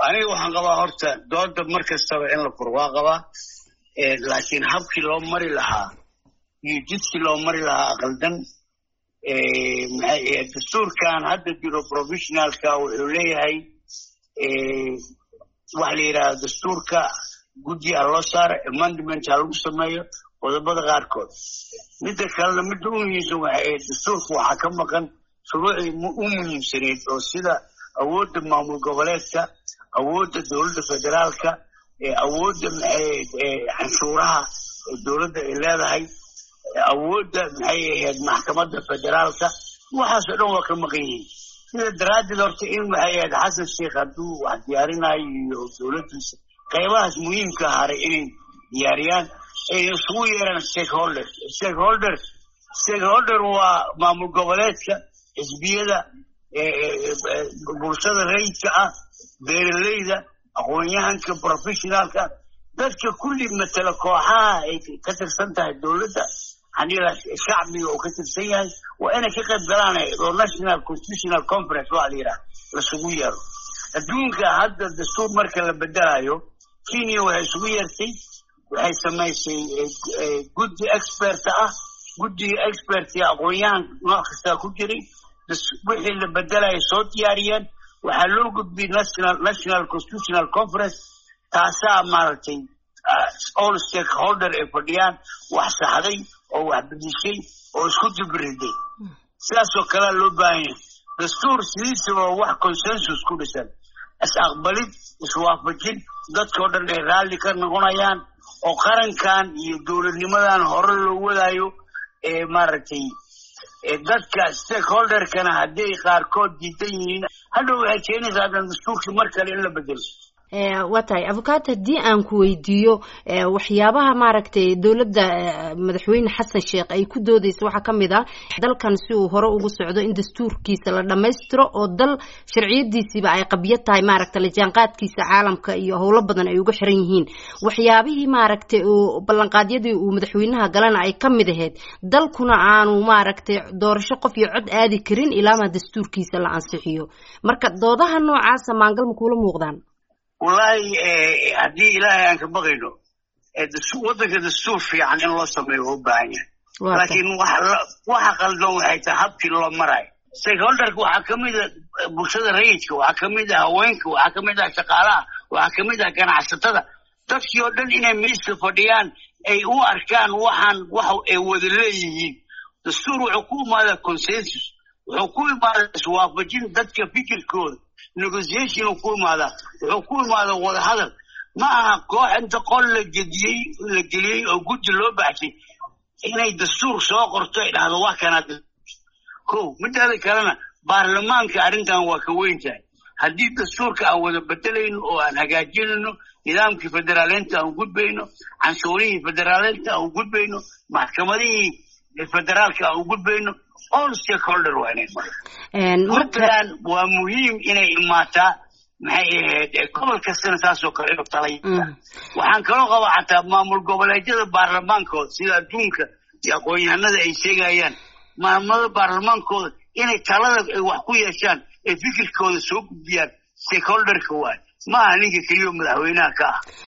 aniga waxaan qabaa horta dooda mar kastaba in la furo waa qabaa laakiin habkii loo mari lahaa iyo jidkii loo mari lahaa aqaldan dastuurkan hadda jiro professionalka wuxuu leeyahay waxa la yidhahda dastuurka guddi ha loo saaro amendment ha lagu sameeyo qodobada qaarkood midda kalena midda u muhiimsan waxay ahayd dastuurka waxaa ka maqan shuruucdii u muhiimsaneyd oo sida awoodda maamul goboleedka awoodda dowladda federaalka awoodda canshuuraha dowladda ay leedahay awoodda maxay ahayd maxkamadda federaalka waxaasoo dhan waa ka maqan yihiin sida daraaddeed horta in waxay ahayd xasan sheikh hadduu wax diyaarinayo iyo dowladdiisa qaybahaas muhiimka haray inay diyaariyaan ay isugu yeeraan stakeholder stakeholder stakeholder waa maamul goboleedka xisbiyada bulshada rayidka ah beeraleyda aqoon-yahanka professionaalka dadka kulli matala kooxaha ay ka tirsan tahay dowladda shacbiga oo ka tirsan yahay waa inay ka qayb galaan oo national constitutional conference waa la yidhaha lasugu yeero adduunka hadda dastuur marka la bedelayo kenya waxay isugu yeertay waxay samaysay guddi expert ah guddiga expertka aqoon-yahan nooc kastaa ku jiray wixii la bedelaya soo diyaariyeen waxaa loo gudbiyey national national constitutional conference taasaa maaragtay all stakeholder ay fadhiyaan wax saxday oo wax bedishay oo isku dibiriday sidaasoo kalea loo baahan yahay dastuur sidiisaba wax consensus ku dhisan is-aqbalid iswaafajin dadkao dhan ay raalli ka noqonayaan oo qarankan iyo dowladnimadan hore loo wadaayo ee maaragtay dadka stakeholderkana hadday qaarkood diidan yihiin hadhow waxay keenaysaa hadan dastuurkii mar kale in la bedelo waa tahay abukaat haddii aan ku weydiiyo waxyaabaha maaragtay dowladda madaxweyne xasan sheekh ay ku doodeysa waxaa ka mid ah dalkan si uu hore ugu socdo in dastuurkiisa la dhammaystiro oo dal sharciyadiisiiba ay qabyo tahay maaragtay lajaanqaadkiisa caalamka iyo howlo badan ay uga xiran yihiin waxyaabihii maaragtay uu ballanqaadyadii uu madaxweynaha galana ay ka mid ahayd dalkuna aanu maaragtay doorasho qof iyo cod aadi karin ilaama dastuurkiisa la ansixiyo marka doodaha noocaasa maangal ma kuula muuqdaan wallaahi haddii ilaahay aan ka baqayno waddanka dastuur fiican in loo sameeyo waa u baahan yahay laakiin waxa qaldan waxay tahay habkii loo marayo stakeholderka waxaa ka mid a bulshada rayidka waxaa ka mid ah haweenka waxaa ka mid ah shaqaalaha waxaa ka mid ah ganacsatada dadkii oo dhan inay miiska fadhiyaan ay u arkaan waxaan wax ay wada leeyihiin dastuur wuxuu ku imaadaa consensus wuxuu ku imaadaa iswaafajin dadka fikirkooda negotiation uu ku imaadaa wuxuu ku imaadaa wadahadal ma aha koox inta qol la gediyey la geliyey oo guddi loo baxshay inay dastuur soo qorto ay dhahdo waa kanaa ko midaada kalena baarlamaanka arrintan waa ka weyn tahay haddii dastuurka aan wada bedelayno oo aan hagaajinayno nidaamkii federaaleynta aan gudbayno canshuurihii federaaleynta aan gudbayno maxkamadihii federaalka aan gudbayno all stakeholder waa inay puntland waa muhiim inay imaataa maxay ahayd gobol kastana saasoo kale inuu talay waxaan kaloo qabaa xataa maamul goboleedyada baarlamaankooda sida adduunka iyo aqoon-yahanada ay sheegayaan maamulada baarlamaankooda inay talada ay wax ku yeeshaan ee fikirkooda soo gudbiyaan stakeholderka waay ma aha ninka keliyo madaxweynaha ka ah